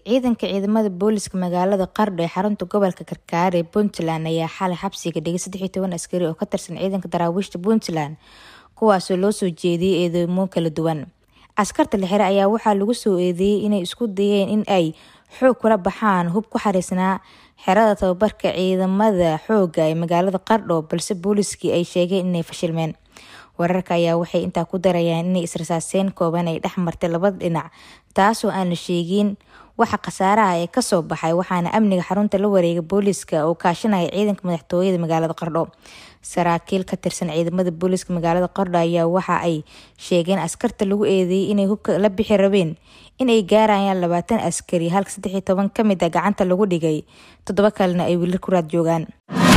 ciidanka ciidamada booliska magaalada qardho ee xarunta gobolka karkaar ee puntland ayaa xalay xabsiga dhigay saddex iyo toban askari oo ka tirsan ciidanka daraawiishta puntland kuwaasoo loo soo jeediyey eedeymo kala duwan askarta la xire ayaa waxaa lagu soo eedeeyey inay isku dayeen in ay xoog kula baxaan hub ku xariisnaa xerada tababarka ciidamada xooga ee magaalada qardho balse booliskii ay sheegeen inay fashilmeen wararka ayaa waxay intaa ku darayaan inay israsaaseen kooban ay dhex martay labada dhinac taasoo aan la sheegin waxa khasaaraha ee kasoo baxay waxaana amniga xarunta la wareegay booliska oo kaashanaya ciidanka madaxtooyada magaalada qardho saraakiil ka tirsan ciidamada booliska magaalada qardho ayaa waxa ay sheegeen askarta lagu eedeeyey inay hubka la bixi rabeen in ay gaarayaan labaatan askari halka saddex iyo toban ka mid a gacanta lagu dhigay toddoba kalena ay weli ku raad joogaan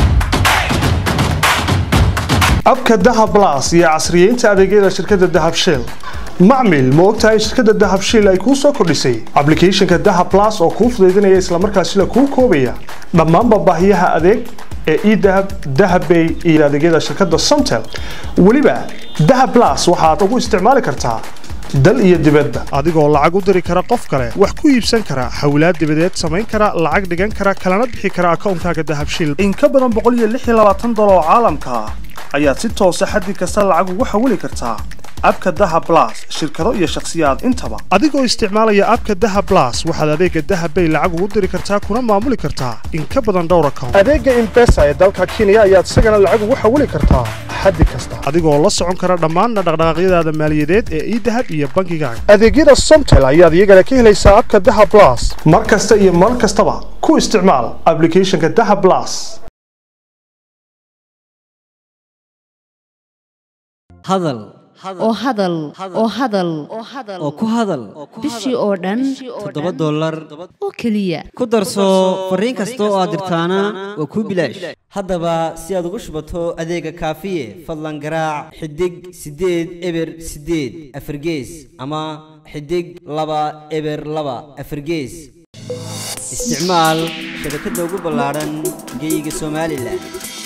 abka dahab las iyo casriyeynta adeegyada shirkadda dahab shiil macmil ma ogtahay shirkadda dahab shiil ay kuu soo kordhisay ablicathonka dahab las oo kuu fudaydinaya islamarkaasina kuu koobaya dhammaanba baahiyaha adeeg ee edahab dahabbay iyo adeegyada shirkadda somtel weliba dahab las waxaad ugu isticmaali kartaa dal iyo dibadba adigoo lacag u diri kara qof kale wax ku iibsan kara xawlaad dibadeed samayn kara lacag dhigan kara kalana bixi kara akawnkaaga dahab shiil in ka badan dolar oo caalamka ah ayaad si toosa xaddi kasta lacag ugu xawili kartaa abka daha blas shirkado iyo shakhsiyaad intaba adigoo isticmaalaya abka daha blas waxaad adeega dahabbay lacag ugu diri kartaa kuna maamuli kartaa in ka badan dhowr account adeega imbesa ee dalka kenya ayaad isagana lacag ugu xawili kartaa xaddi kasta adigoo la socon kara dhammaan dhaqdhaqaaqyadaada maaliyadeed ee idahab iyo bangigaaga adeegyada somtel ayaad iyagana ka helaysaa abka daha blas mar kasta iyo mar kastaba ku isticmaal ablicathonka daha blas hadal oo hadal oo hadal oo ku hadal bishii oo dhan toddoba dollar oo keliya ku darso fariin kasta oo aad dirtaana waa kuu bilaash haddaba si aad ugu shubato adeega kaafiye fadlan garaac xidig siddeed eber siddeed afargees ama xidig laba eber laba afargees isticmaal shabakadda ugu ballaadhan geyga somalilan